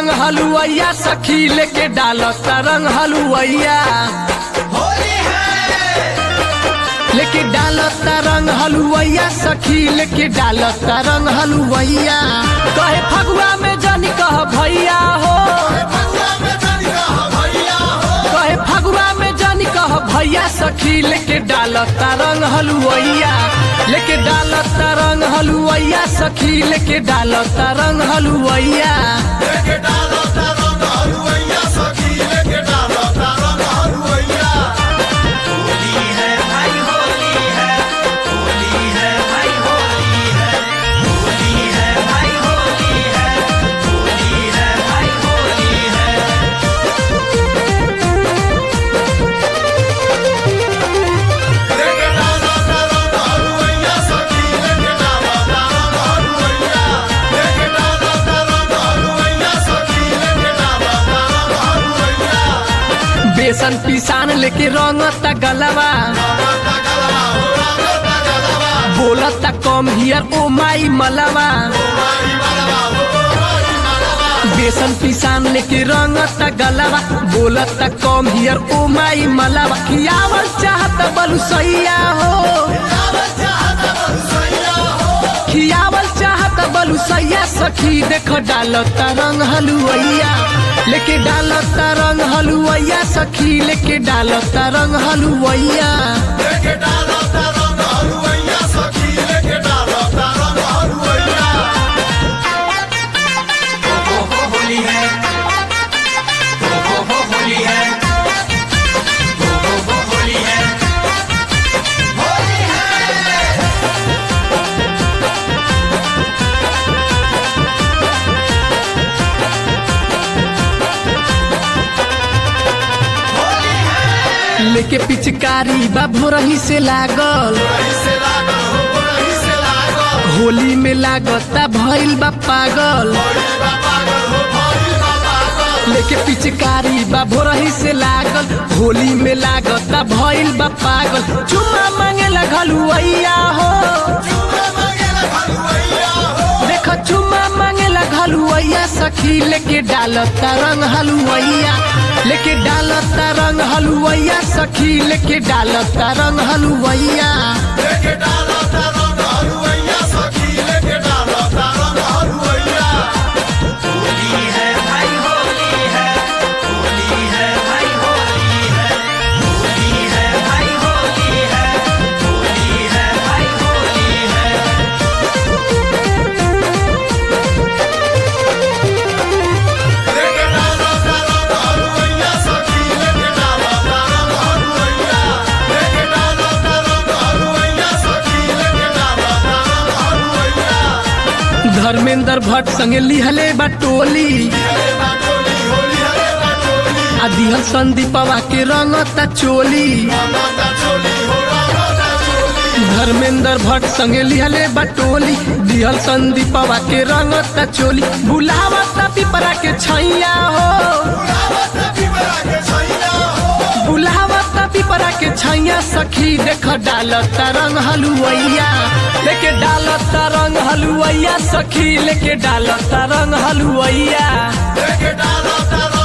रंग हलुवैया सखी लेके डालता रंग हलुवैया लेके डालता रंग हलुवैया सखी लेके डालता रंग हलुवैया कहे फगुआ में जानी कह भैया हो कहे फगुआ में जानी कह भैया सखी लेके डालता रंग हलुवैया लेके डालता रंग हलुवैया सखी लेके डालता रंग हलुवैया बेसन पिसान लेके रंगता गलवा बोलता कम हियर ओ माई मलवा बेसन पिसान लेके रंगता गलवा बोलता कम हियर ओ माई मलवा खियावल चाहत बलु सैया हो खियावल चाहत बलु सैया सखी देख डालता रंग हलुवैया लेके डालता रंग हलुवैया सखी लेके डालता रंग हलुवैया होली है हो हो हो होली है हो हो हो होली है होली है लेके पिचकारी बा भोरही से लागल होली में लागता भइल बा पागल लेके पिचकारी बा भोरही से लागल होली में लागता भइल बा पागल चुम्मा मांगे लगलुवैया हो देख चुम्मा मांगे लगलुवैया सखी लेके डालता रंग हलुवैया लेके डालता रंग हलुवैया सखी लेके डालता रंग हलुवैया होली है भाई होली है होली है भाई होली है होली है भाई होली है होली है भाई होली है धर्मेंद्र भट्ट संगे लिहले बा टोली आ दिहल संदीपवा के रंगता चोली धर्मेंद्र भट्ट संगे लिहले बा टोली दिहल संदीपवा के रंगता चोली बुलावता पिपरा के छैया हो बुलावता पिपरा के छैया सखी देख डालता रंग हलुवैया लेके डालता रंग हलुवैया सखी लेके डालता रंग हलुवैया डालो